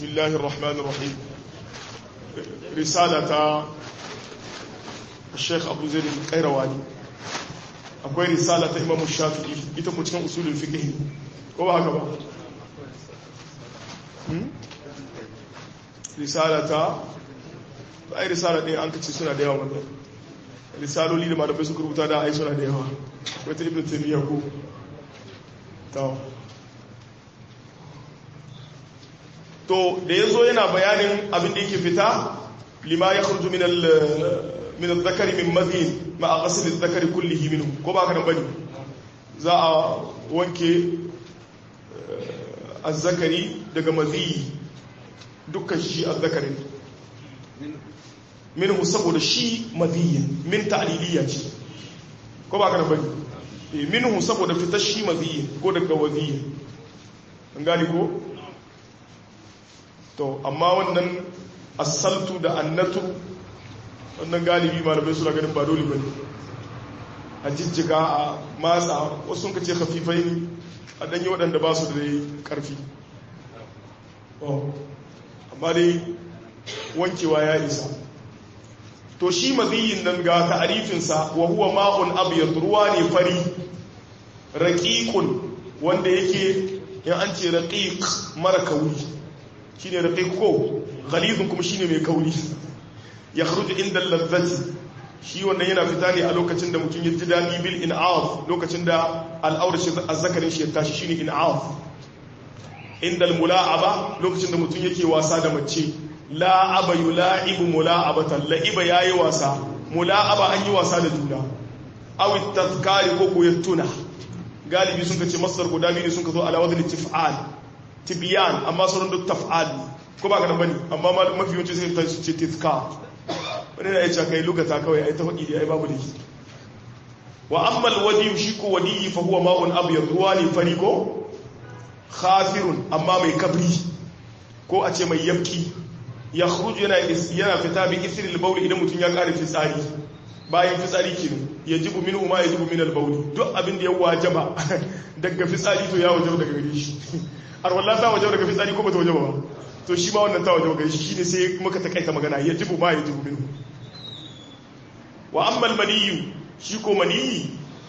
بسم الله الرحمن الرحيم رسالة الشيخ أبو زيد القيرواني akwai risala ta imamu shafi'i ita ku cikin usulun fiqh ko ba haka ba risala ta ai risala ɗin an kace suna da yawa wannan risaloli da malamai suka rubuta da ai suna da yawa wata ibn taymiya ko to to da yazo yana bayanin abin da yake fita lima yakhruju min al min al-dhakari min madhin ma ghasl al-dhakari kullihi minhu ko ba ka nan bane za a wanke az-zakari daga madhi dukkan shi az-zakarin minhu saboda shi madhiyin min ta'liliya ce ko ba ka nan bane minhu saboda fitar shi madhiyin ko daga wadhiyin an gani ko to amma wannan asaltu da annatu wannan galibi malamai suna ganin ba dole bane a jijjiga a matsa wasu sun kace khafifai ne a danyi waɗanda ba su da dai ƙarfi amma dai wankewa ya isa to shi maziyin nan ga ta'arifinsa wa huwa ma'un abyad ruwa ne fari raqiqun wanda yake in an ce raqiq mara kauri shine raqiq ko ghalidun kuma shine mai kauri ya kharuju inda lazzati shi wannan yana fita ne a lokacin da mutum ya ji dadi bil in'af lokacin da al'aura shi azzakarin shi ya tashi shine in'af inda al-mula'aba lokacin da mutum yake wasa da mace la'aba yula'ibu mula'abatan la'iba yayi wasa mula'aba an yi wasa da juna aw tazkari ko ko ya tuna galibi sun kace masdar guda biyu sun ka zo ala wadni tif'al tibyan amma sauran duk taf'al ko ba kana bane amma mafi yawanci sai ta ce tizkar wani na yace kai lugata kawai ai ta faɗi da ai babu da shi wa amma alwadi shi ko wadi fa huwa ma'un abyad ruwa ne fari ko khafirun amma mai kabri ko a ce mai yabki ya khruju yana yana fita bi isri al idan mutun ya kare fitsari bayan fitsari kenan yajibu minhu ma yajibu min al-bawl duk abin da ya wajaba daga fitsari to ya wajaba daga gare shi har wallahi ta wajaba daga fitsari ko ba ta wajaba ba to shi ma wannan ta wajaba gare shi shine sai muka takaita magana yajibu ma yajibu minhu wa amma al-maniyyu shi ko maniyyi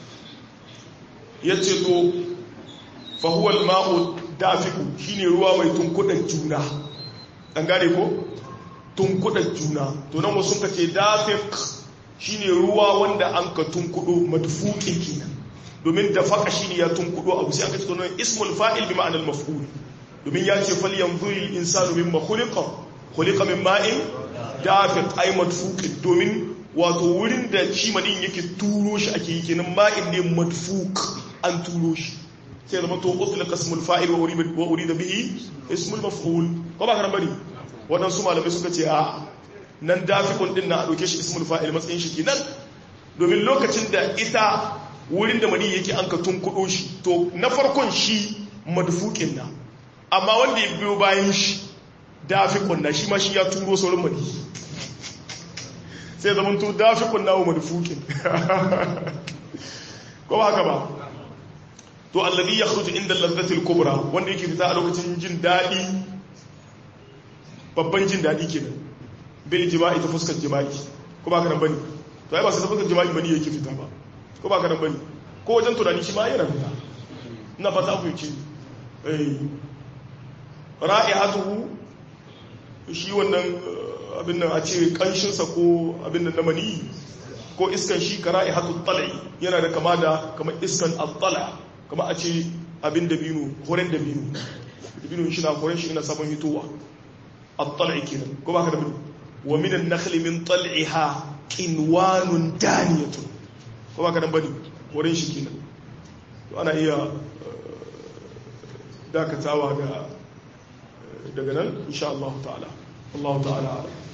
yace to fa huwa al-ma'u dafiku shine ruwa mai tunkudan juna an gane ko tunkudan juna to nan wasu kace dafik shine ruwa wanda an ka tunkudo madfuqin kenan domin da faka shine ya tunkudo abu sai aka ce to ismul fa'il bi ma'anal maf'ul domin ya ce fal yanzuri al insanu mimma khuliqa khuliqa min ma'in dafiq ay madfuqin domin wato wurin da shi madin yake turo shi ake yi kenan ma'in ne madfuq an turo shi sai zama to utliqa ismul fa'il wa urida wa urida bihi ismul maf'ul ko ba kana bane wadansu malamai suka ce a nan dafikun din na a ɗauke shi ismul fa'il matsayin shi kenan domin lokacin da ita wurin da mani yake an ka tunkuɗo shi to na farkon shi madfukin na amma wanda ya biyo bayan shi dafikun na shi ma shi ya turo saurin mani sai zama to dafikun na wa madfukin ko ba haka ba to allabi ya khruju inda lazzatil kubra wanda yake fita a lokacin jin daɗi babban jin daɗi kenan bil jima'i ta fuskar jima'i ko ba ka nan bane to ai ba sai ta fuskar jima'i bane yake fita ba ko ba ka nan bane ko wajen tunani shi ma yana fita ina fata ku yi eh ra'ihatuhu shi wannan abin nan a ce kanshin sa ko abin nan na mani ko iskan shi ka ra'ihatu tal'i yana da kama da kamar iskan al-tala kama a ce abin da binu horen da binu binu shi na horen shi ina sabon hitowa al-tal'i kenan ko ba ka da binu wa minan nakhli min tal'iha qinwanun daniyatun ko ba kadan bane wurin shi kenan to ana iya dakatawa ga daga nan insha Allah ta'ala Allah ta'ala